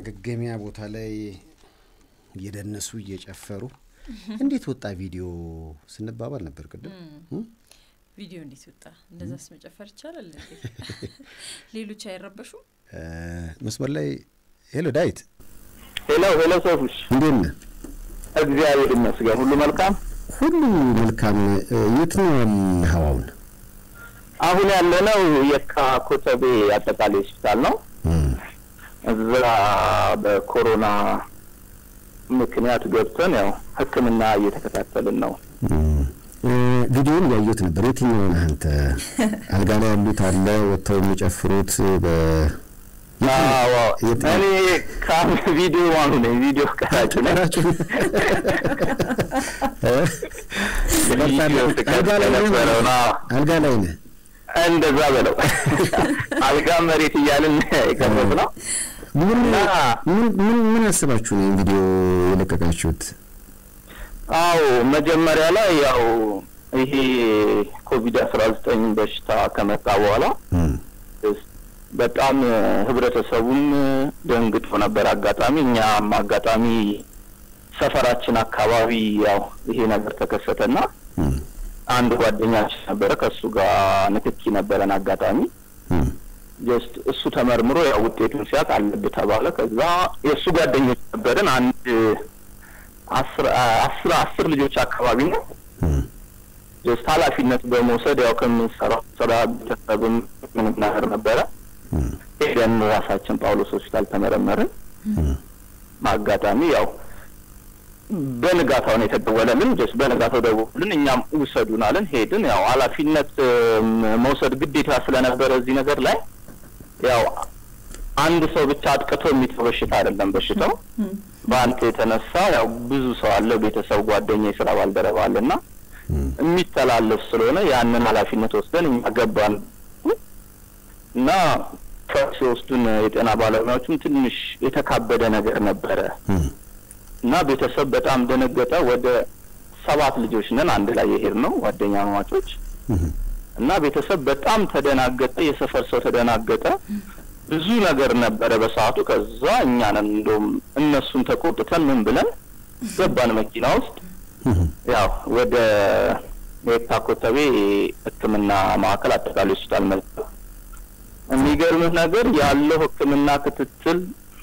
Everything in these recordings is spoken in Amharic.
ማገገሚያ ቦታ ላይ እየደነሱ እየጨፈሩ እንዴት ወጣ ቪዲዮ ስንባባል ነበር ቅድም። ቪዲዮ እንዴት ወጣ? እንደዛስ መጨፈር ይቻላል እንዴ? ሌሎች አይረበሹም? መስመር ላይ ሄሎ፣ ዳዊት ሄሎ ሄሎ፣ ሶፉሽ እንዴት ነህ? እግዚአብሔር ይመስገን ሁሉ መልካም፣ ሁሉ መልካም። የት ነው ያለኸው አሁን? አሁን ያለነው የካ ኮተቤ አጠቃላይ ሆስፒታል ነው። እዛ በኮሮና ምክንያት ገብተን ያው ሕክምና እየተከታተልን ነው። ቪዲዮን ያየሁት ነበር። የትኛው ነህ አንተ? አልጋ ላይ ያሉት አለ ወጥተው የሚጨፍሩት በ አዎ እኔ ካም ቪዲዮ ማኑ ነኝ። ቪዲዮ ቀራጭ ነኝ። ቀራጩ አልጋ ላይ ነበረው አልጋ ላይ ነህ? እንደዛ በለው አልጋ መሬት እያልን የቀረብ ነው። ምን ምን ምን አስባችሁ ነው ቪዲዮ የለቀቃችሁት? አዎ መጀመሪያ ላይ ያው ይሄ ኮቪድ አስራ ዘጠኝ በሽታ ከመጣ በኋላ በጣም ህብረተሰቡም ደንግጦ ነበር። አጋጣሚ እኛም አጋጣሚ ሰፈራችን አካባቢ ያው ይሄ ነገር ተከሰተና አንድ ጓደኛችን ነበረ ከእሱ ጋር ንክኪ ነበረን አጋጣሚ ጀስት እሱ ተመርምሮ ያው ውጤቱን ሲያቅ አለብህ ተባለ። ከዛ የእሱ ጓደኞች ነበርን አንድ አስር አስር አስር ልጆች አካባቢ ነው ጀስት ኃላፊነት በመውሰድ ያው ከምንሰራው ስራ ቤተሰብም ምንም ነገር ነበረ ሄደን ራሳችን ጳውሎስ ሆስፒታል ተመረመርን። አጋጣሚ ያው በንጋታው ነው የተደወለልን። ጀስት በንጋታው ደወሉልን። እኛም ውሰዱን አለን። ሄድን። ያው ኃላፊነት መውሰድ ግዴታ ስለነበረ እዚህ ነገር ላይ ያው አንድ ሰው ብቻ አጥቅቶ የሚተው በሽታ አይደለም። በሽታው በአንተ የተነሳ ያው ብዙ ሰው አለ፣ ቤተሰብ፣ ጓደኛ፣ የስራ ባልደረባ አለና የሚተላለፍ ስለሆነ ያንን ኃላፊነት ወስደን እኛ ገባን እና ሲወስዱን የጤና ባለሙያዎችም ትንሽ የተካበደ ነገር ነበረ እና ቤተሰብ በጣም ደነገጠ። ወደ ሰባት ልጆች ነን አንድ ላይ የሄድ ነው ጓደኛ ማማቾች እና ቤተሰብ በጣም ተደናገጠ። የሰፈር ሰው ተደናገጠ። ብዙ ነገር ነበረ በሰዓቱ። ከዛ እኛ ነን እንደውም እነሱን ተቆጥተን ምን ብለን ገባን መኪና ውስጥ ያው ወደ የካ ኮተቤ ሕክምና ማዕከል አጠቃላይ ሆስፒታል መጣ። የሚገርምህ ነገር ያለው ሕክምና ክትትል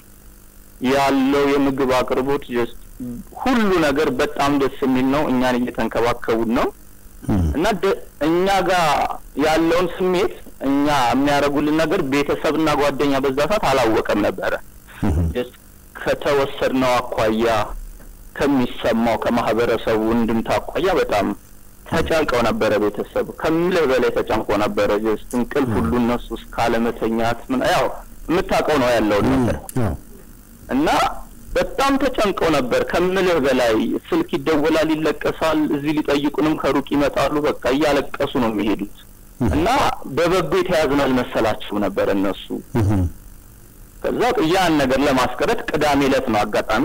ያለው የምግብ አቅርቦት ጀስት ሁሉ ነገር በጣም ደስ የሚል ነው። እኛን እየተንከባከቡን ነው እና እኛ ጋር ያለውን ስሜት እኛ የሚያደርጉልን ነገር ቤተሰብና ጓደኛ በዛ ሰዓት አላወቀም ነበረ። ጀስት ከተወሰድነው አኳያ ከሚሰማው ከማህበረሰቡ እንድምታ አኳያ በጣም ተጨንቀው ነበረ። ቤተሰብ ከምልህ በላይ ተጨንቆ ነበረ። ጀስት እንቅልፍ ሁሉ እነሱ እስካለመተኛት ምን ያው የምታውቀው ነው ያለውን ነገር እና በጣም ተጨንቀው ነበር ከምልህ በላይ። ስልክ ይደወላል፣ ይለቀሳል። እዚህ ሊጠይቁንም ከሩቅ ይመጣሉ። በቃ እያለቀሱ ነው የሚሄዱት እና በበጎ የተያዝን አልመሰላቸውም ነበር እነሱ። ከዛ ያን ነገር ለማስቀረት ቅዳሜ ዕለት ነው አጋጣሚ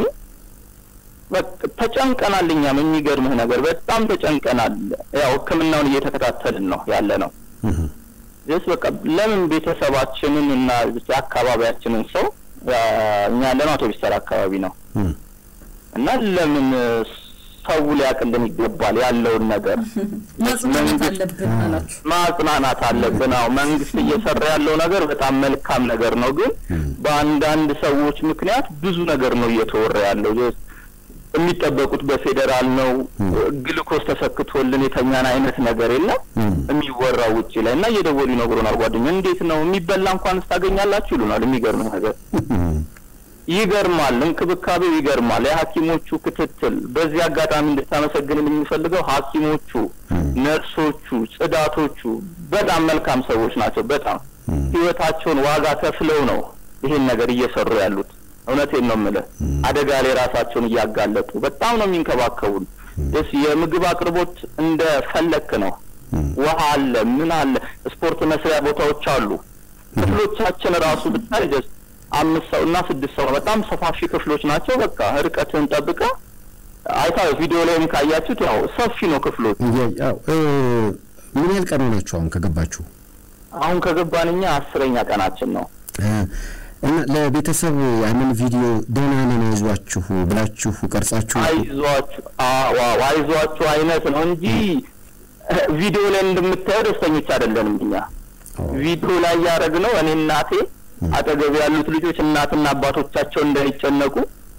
ተጨንቀናል። እኛም የሚገርምህ ነገር በጣም ተጨንቀናል። ያው ሕክምናውን እየተከታተልን ነው ያለ ነው። ስ በቃ ለምን ቤተሰባችንን እና አካባቢያችንን ሰው እኛ ያለነው አውቶቢስ ተራ አካባቢ ነው እና ለምን ሰው ሊያቅልን ይገባል ያለውን ነገር ማጽናናት አለብን አላችሁ። ማጽናናት አለብን። አዎ መንግስት እየሰራ ያለው ነገር በጣም መልካም ነገር ነው፣ ግን በአንዳንድ ሰዎች ምክንያት ብዙ ነገር ነው እየተወራ ያለው የሚጠበቁት በፌዴራል ነው። ግልኮስ ተሰክቶልን የተኛን አይነት ነገር የለም የሚወራው ውጭ ላይ እና እየደወሉ ይነግሩናል። ጓደኛ እንዴት ነው የሚበላ እንኳን ስታገኛላችሁ ይሉናል። የሚገርም ነገር ይገርማል። እንክብካቤው ይገርማል። የሐኪሞቹ ክትትል በዚህ አጋጣሚ እንድታመሰግን የምንፈልገው ሐኪሞቹ፣ ነርሶቹ፣ ጽዳቶቹ በጣም መልካም ሰዎች ናቸው። በጣም ህይወታቸውን ዋጋ ከፍለው ነው ይሄን ነገር እየሰሩ ያሉት። እውነቴን ነው የምልህ። አደጋ ላይ ራሳቸውን እያጋለጡ በጣም ነው የሚንከባከቡን። ስ የምግብ አቅርቦት እንደ ፈለክ ነው። ውሃ አለ፣ ምን አለ፣ ስፖርት መስሪያ ቦታዎች አሉ። ክፍሎቻችን ራሱ ብታይ ጀስት አምስት ሰው እና ስድስት ሰው በጣም ሰፋፊ ክፍሎች ናቸው። በቃ ርቀትን ጠብቀ አይታ ቪዲዮ ላይም ካያችሁት ያው ሰፊ ነው ክፍሎች። ምን ያህል ቀን ሆናችሁ አሁን ከገባችሁ? አሁን ከገባን እኛ አስረኛ ቀናችን ነው። እና ለቤተሰብ ያንን ቪዲዮ ደህና ነን አይዟችሁ ብላችሁ ቀርጻችሁ አይዟችሁ አዎ አይዟችሁ አይነት ነው እንጂ ቪዲዮ ላይ እንደምታየው ደስተኞች አይደለንም እኛ። ቪዲዮ ላይ ያደረግነው እኔ እናቴ አጠገብ ያሉት ልጆች እናትና አባቶቻቸው እንዳይጨነቁ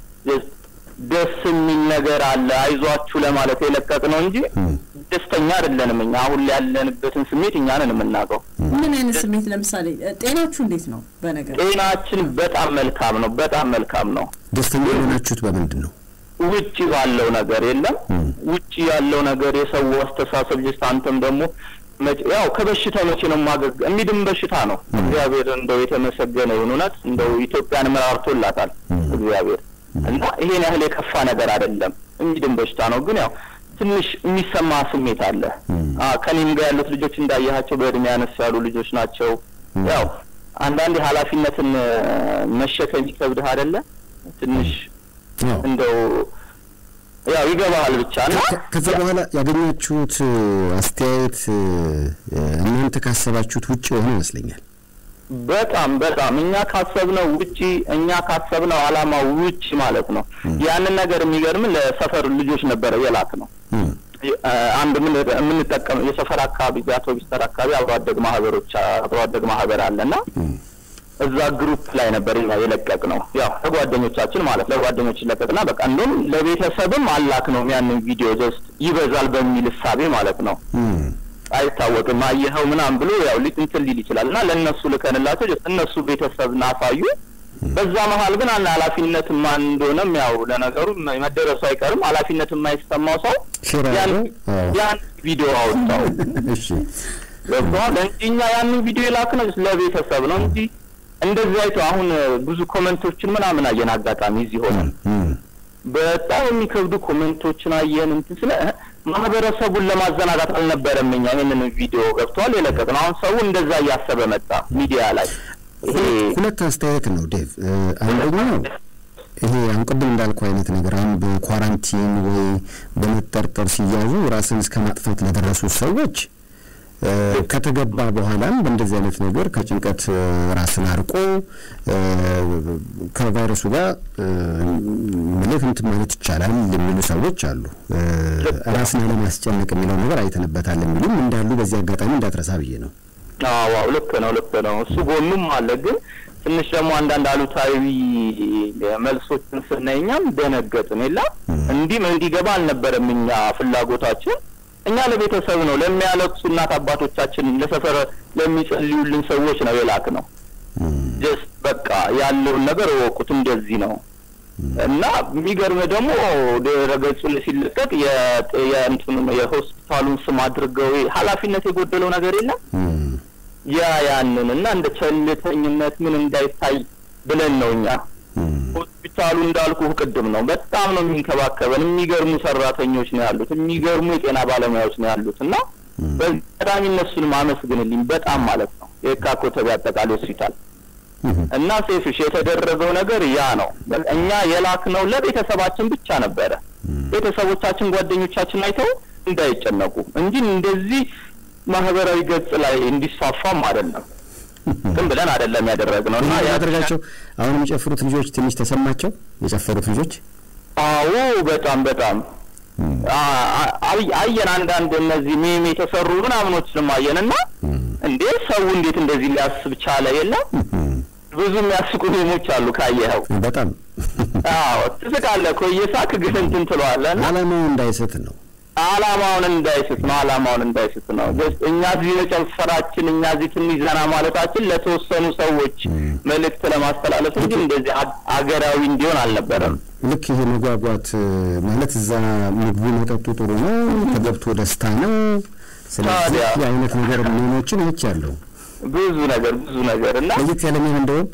ደስ የሚል ነገር አለ አይዟችሁ ለማለት የለቀቅ ነው እንጂ ደስተኛ አይደለንም እኛ። አሁን ላይ ያለንበትን ስሜት እኛ ነን የምናውቀው። ምን አይነት ስሜት? ለምሳሌ ጤናችሁ እንዴት ነው? በነገር ጤናችን በጣም መልካም ነው፣ በጣም መልካም ነው። ደስተኛ የሆናችሁት በምንድን ነው? ውጭ ባለው ነገር የለም። ውጭ ያለው ነገር የሰው አስተሳሰብ ጅስት አንተም ደግሞ ያው ከበሽታ መቼ ነው ማገግ የሚድን በሽታ ነው። እግዚአብሔር እንደው የተመሰገነ ይሁን። እውነት እንደው ኢትዮጵያን መራርቶላታል እግዚአብሔር እና ይሄን ያህል የከፋ ነገር አይደለም። የሚድን በሽታ ነው። ግን ያው ትንሽ የሚሰማ ስሜት አለ። ከኔም ጋር ያሉት ልጆች እንዳያቸው በእድሜ ያነስ ያሉ ልጆች ናቸው። ያው አንዳንዴ ኃላፊነትን መሸከም ይከብድህ አይደለ? ትንሽ እንደው ያው ይገባሃል ብቻ እና ከዛ በኋላ ያገኛችሁት አስተያየት እናንተ ካሰባችሁት ውጭ የሆነ ይመስለኛል። በጣም በጣም እኛ ካሰብነው ውጪ እኛ ካሰብነው አላማ ውጪ ማለት ነው። ያንን ነገር የሚገርም ለሰፈር ልጆች ነበረ የላክ ነው። አንድ የምንጠቀም የሰፈር አካባቢ የአውቶቢስ ተራ አካባቢ አብሮ አደግ ማህበሮች አብሮ አደግ ማህበር አለና እዛ ግሩፕ ላይ ነበር እኛ የለቀቅ ነው። ያው ለጓደኞቻችን ማለት ለጓደኞች ለቀቅና በቃ እንደውም ለቤተሰብም አላክ ነው ያንን ቪዲዮ ጀስት ይበዛል በሚል እሳቤ ማለት ነው። አይታወቅም አየኸው ምናምን ብሎ ያው እንትን ሊል ይችላል እና ለእነሱ ልከንላቸው ጀስት እነሱ ቤተሰብን አሳዩ። በዛ መሀል ግን አንድ ኃላፊነት ማን እንደሆነም ያው ለነገሩ መደረሱ አይቀርም። ኃላፊነት የማይሰማው ሰው ያን ቪዲዮ አወጣው። እሺ ገብቶሃል እንጂ እኛ ያንን ቪዲዮ የላክነው ለቤተሰብ ነው እንጂ እንደዚህ አይቶ አሁን ብዙ ኮመንቶችን ምናምን አየን። አጋጣሚ እዚህ ሆነን በጣም የሚከብዱ ኮመንቶችን አየን። እንትን ስለ ማህበረሰቡን ለማዘናጋት አልነበረም እኛ ይህንን ቪዲዮ ገብተዋል የለቀቅ ነው። አሁን ሰው እንደዛ እያሰበ መጣ ሚዲያ ላይ። ሁለት አስተያየት ነው ዴቭ። አንደኛው ይሄ አሁን ቅድም እንዳልኩ አይነት ነገር አሁን በኳራንቲን ወይ በመጠርጠር ሲያዙ ራስን እስከ ማጥፋት ለደረሱ ሰዎች ከተገባ በኋላም በእንደዚህ አይነት ነገር ከጭንቀት ራስን አርቆ ከቫይረሱ ጋር ምልህ እንትን ማለት ይቻላል የሚሉ ሰዎች አሉ። ራስን አለማስጨነቅ የሚለው ነገር አይተንበታል የሚሉም እንዳሉ በዚህ አጋጣሚ እንዳትረሳ ብዬ ነው። አዎ ልክ ነው፣ ልክ ነው። እሱ ጎኑም አለ። ግን ትንሽ ደግሞ አንዳንድ አሉታዊ መልሶችን ስናይ እኛም ደነገጥን። የላ እንዲህ እንዲገባ አልነበረም እኛ ፍላጎታችን እኛ ለቤተሰብ ነው ለሚያለቅሱ እናት አባቶቻችን ለሰፈር ለሚጸልዩልን ሰዎች ነው የላክ ነው። ጀስት በቃ ያለውን ነገር እወቁት እንደዚህ ነው እና የሚገርም ደግሞ ድረገጹ ላይ ሲለቀቅ የእንትኑ የሆስፒታሉን ስም አድርገው ኃላፊነት የጎደለው ነገር የለም ያ ያንን እና እንደ ቸልተኝነት ምን እንዳይታይ ብለን ነው እኛ ሆስፒታሉ እንዳልኩ ቅድም ነው በጣም ነው የሚንከባከበን። የሚገርሙ ሰራተኞች ነው ያሉት፣ የሚገርሙ የጤና ባለሙያዎች ነው ያሉት እና በቀዳሚ እነሱን ማመስግንልኝ በጣም ማለት ነው የካ ኮተቤ አጠቃላይ ሆስፒታል እና ሴፍሽ የተደረገው ነገር ያ ነው። እኛ የላክነው ለቤተሰባችን ብቻ ነበረ። ቤተሰቦቻችን፣ ጓደኞቻችን አይተው እንዳይጨነቁ እንጂ እንደዚህ ማህበራዊ ገጽ ላይ እንዲስፋፋም አይደለም። ግን ብለን አይደለም ያደረግነው እና ያደረጋቸው አሁን የሚጨፍሩት ልጆች ትንሽ ተሰማቸው የጨፈሩት ልጆች አዎ በጣም በጣም አየን አንዳንድ እነዚህ ሜም የተሰሩ ምናምኖችንም አየን እና እንዴ ሰው እንዴት እንደዚህ ሊያስብ ቻለ የለም ብዙ የሚያስቁ ሜሞች አሉ ካየኸው በጣም አዎ ትስቃለህ እኮ እየሳቅ ግን እንትን ትለዋለህ እና አላማው እንዳይስት ነው አላማውን እንዳይስት ነው። አላማውን እንዳይስት ነው። እኛ እዚህ መጨፈራችን እኛ እዚህ ትንሽ ዘና ማለታችን ለተወሰኑ ሰዎች መልእክት ለማስተላለፍ እንጂ እንደዚህ አገራዊ እንዲሆን አልነበረም። ልክ ይሄ መጓጓት ማለት እዛ ምግቡ መጠጡ ጥሩ ነው፣ ተገብቶ ደስታ ነው። ስለዚህ የአይነት ነገር ሜኖችን አይቻለሁ። ብዙ ነገር ብዙ ነገር እና ለየት ያለ ሜን እንደውም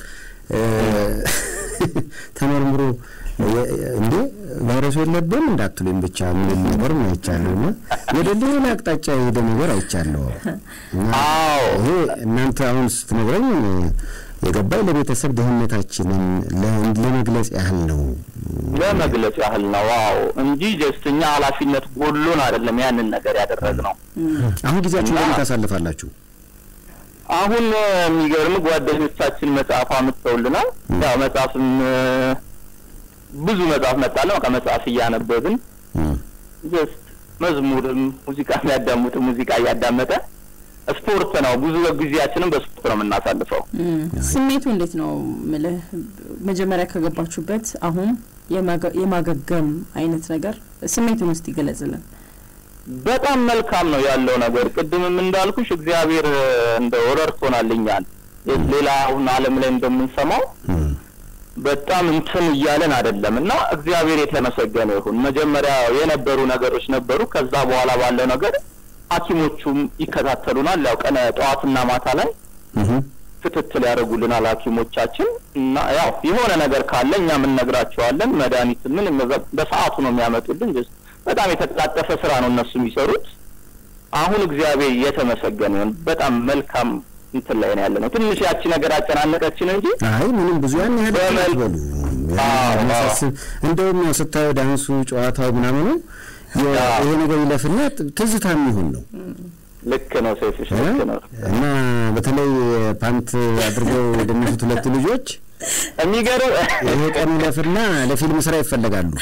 ተመርምሮ እንዴ ቫይረሱ የለብን እንዳትሉኝ ብቻ የሚል ነገር ነው አይቻለሁ። እና ወደ ሌላ አቅጣጫ የሄደ ነገር አይቻለሁ። ይሄ እናንተ አሁን ስትነግረኝ የገባኝ ለቤተሰብ ደህንነታችንን ለመግለጽ ያህል ነው ለመግለጽ ያህል ነው። ዋው እንጂ ጀስት እኛ ኃላፊነት ጎሎን አይደለም ያንን ነገር ያደረግነው። አሁን ጊዜያችሁ እንደምን ታሳልፋላችሁ? አሁን የሚገርም ጓደኞቻችን መጽሐፍ አምጥተውልናል። ያው መጽሐፍም ብዙ መጽሐፍ መጣለ በቃ መጽሐፍ እያነበብን ጀስት መዝሙርም ሙዚቃ የሚያዳምጥ ሙዚቃ እያዳመጠ ስፖርት ነው። ብዙ ጊዜያችንም በስፖርት ነው የምናሳልፈው። ስሜቱ እንዴት ነው ምልህ መጀመሪያ ከገባችሁበት አሁን የማገገም አይነት ነገር ስሜቱን ውስጥ ይገለጽልን። በጣም መልካም ነው ያለው ነገር። ቅድምም እንዳልኩሽ እግዚአብሔር እንደ ረድቶናል እኛን ሌላ አሁን ዓለም ላይ እንደምንሰማው በጣም እንትን እያለን አይደለም እና እግዚአብሔር የተመሰገነ ይሁን። መጀመሪያ የነበሩ ነገሮች ነበሩ። ከዛ በኋላ ባለው ነገር ሐኪሞቹም ይከታተሉናል። ያው ቀነ ጠዋትና ማታ ላይ ክትትል ያደርጉልናል ሐኪሞቻችን እና ያው የሆነ ነገር ካለ እኛም እንነግራቸዋለን። መድኃኒት ምን በሰዓቱ ነው የሚያመጡልን። በጣም የተቀላጠፈ ስራ ነው እነሱ የሚሰሩት። አሁን እግዚአብሔር የተመሰገነ ይሁን። በጣም መልካም እንትን ላይ ነው ያለ ነው። ትንሽ ያቺ ነገር አጨናነቀችን እንጂ አይ ምንም ብዙ ያን ያህል አትበሉ። የሚያሳስብ እንደውም ያው ስታየው ዳንሱ፣ ጨዋታው ምናምኑ ይሄ ነገር ይለፍና ትዝታ የሚሆን ነው። ልክ ነው ሴፍሽ፣ ልክ ነው። እና በተለይ ፓንት አድርገው የደነሱት ሁለቱ ልጆች የሚገርም ይሄ ቀን ይለፍና ለፊልም ስራ ይፈለጋሉ።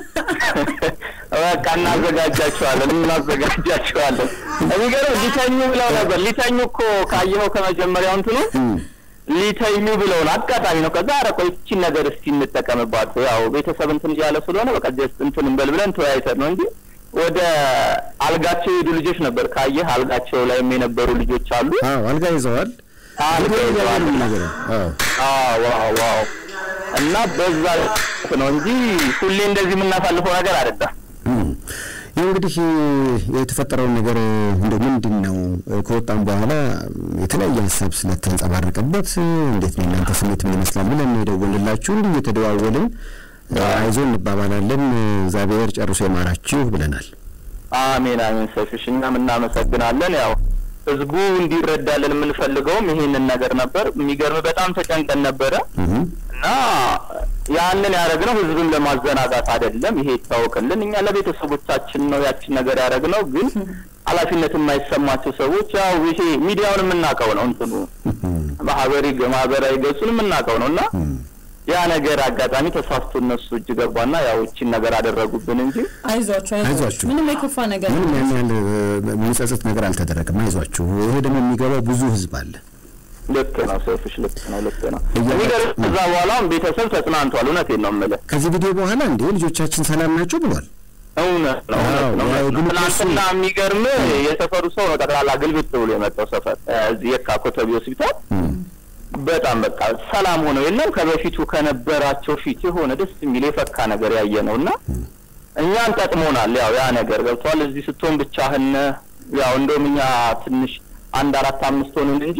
በቃ እናዘጋጃቸዋለን እናዘጋጃቸዋለን። የሚገርም ሊተኙ ብለው ነበር። ሊተኙ እኮ ካየኸው ከመጀመሪያው እንትኑ ሊተኙ ብለውን አጋጣሚ ነው። ከዛ ኧረ ቆይ ይቺን ነገር እስቲ እንጠቀምባት፣ ያው ቤተሰብ እንትን እያለ ስለሆነ በቃ ጀስት እንትን እንበል ብለን ተወያይተን ነው እንጂ ወደ አልጋቸው የሄዱ ልጆች ነበር። ካየህ አልጋቸው ላይም የነበሩ ልጆች አሉ። አዎ አልጋ ይዘዋል። አልጋ ይዘዋል ነገር አዎ ዋው ዋው እና በዛ ነው እንጂ ሁሌ እንደዚህ የምናሳልፈው ነገር አይደለም። ይህ እንግዲህ የተፈጠረውን ነገር እንደ ምንድን ነው ከወጣም በኋላ የተለያየ ሀሳብ ስለተንጸባረቀበት እንዴት ነው እናንተ ስሜት ምን ይመስላል ብለን የደወልንላችሁ እንዲህ እየተደዋወልን አይዞ እንባባላለን። እግዚአብሔር ጨርሶ የማራችሁ ብለናል። አሜን አሜን። ሰፊሽ እኛም እናመሰግናለን። ያው ህዝቡ እንዲረዳልን የምንፈልገውም ይሄንን ነገር ነበር። የሚገርም በጣም ተጨንቀን ነበረ እና ያንን ያደረግነው ህዝብን ለማዘናጋት አይደለም። ይሄ ይታወቅልን። እኛ ለቤተሰቦቻችን ነው ያችን ነገር ያደረግነው። ግን ኃላፊነት የማይሰማቸው ሰዎች ያው ይሄ ሚዲያውን የምናውቀው ነው እንትኑ ማህበሪ ማህበራዊ ገጹን የምናውቀው ነው እና ያ ነገር አጋጣሚ ተሳስቶ እነሱ እጅ ገባና ያው እቺን ነገር አደረጉብን እንጂ አይዟችሁ አይዟችሁ ምንም የከፋ ነገር ምንም ያን ያህል የሚጸጽት ነገር አልተደረገም። አይዟችሁ። ይሄ ደግሞ የሚገባው ብዙ ህዝብ አለ። ልክ ነው ሰፊሽ፣ ልክ ነው፣ ልክ ነው። የሚገርም ከዛ በኋላ ቤተሰብ ተጽናንቷል። እውነቴን ነው የምልህ። ከዚህ ቪዲዮ በኋላ እንዴ ልጆቻችን ሰላም ናቸው ብሏል። እውነት ነው፣ እውነት ነው። ትናንትና የሚገርም የሰፈሩ ሰው ነው ጠቅላላ ግልብጥ ብሎ የመጣው ሰፈር እዚህ የካ ኮተቤ ሆስፒታል በጣም በቃ ሰላም ሆነው የለም ከበፊቱ ከነበራቸው ፊት የሆነ ደስ የሚል የፈካ ነገር ያየ ነው እና እኛን ጠቅሞናል። ያው ያ ነገር ገብቷል። እዚህ ስትሆን ብቻህን ያው እንደውም እኛ ትንሽ አንድ አራት አምስት ሆንን እንጂ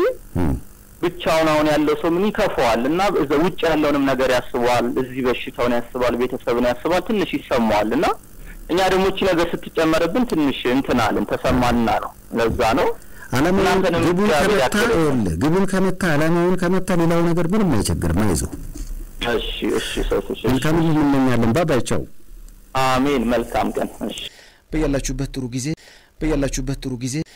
ብቻውን አሁን ያለው ሰው ምን ይከፈዋል እና እዛ ውጭ ያለውንም ነገር ያስበዋል፣ እዚህ በሽታውን ያስባል፣ ቤተሰብን ያስባል፣ ትንሽ ይሰማዋል እና እኛ ደግሞ እቺ ነገር ስትጨመርብን ትንሽ እንትናልን ተሰማንና ነው ለዛ ነው አላማውን ግቡን ከመታ ይኸውልህ ግቡን ከመታ አላማውን ከመታ ሌላው ነገር ምንም አይቸግርም። አይዞህ። እሺ እሺ ሰውሽ መልካም እንመኛለን። ባባይቻው አሜን። መልካም ቀን። እሺ በያላችሁበት ጥሩ ጊዜ በያላችሁበት ጥሩ ጊዜ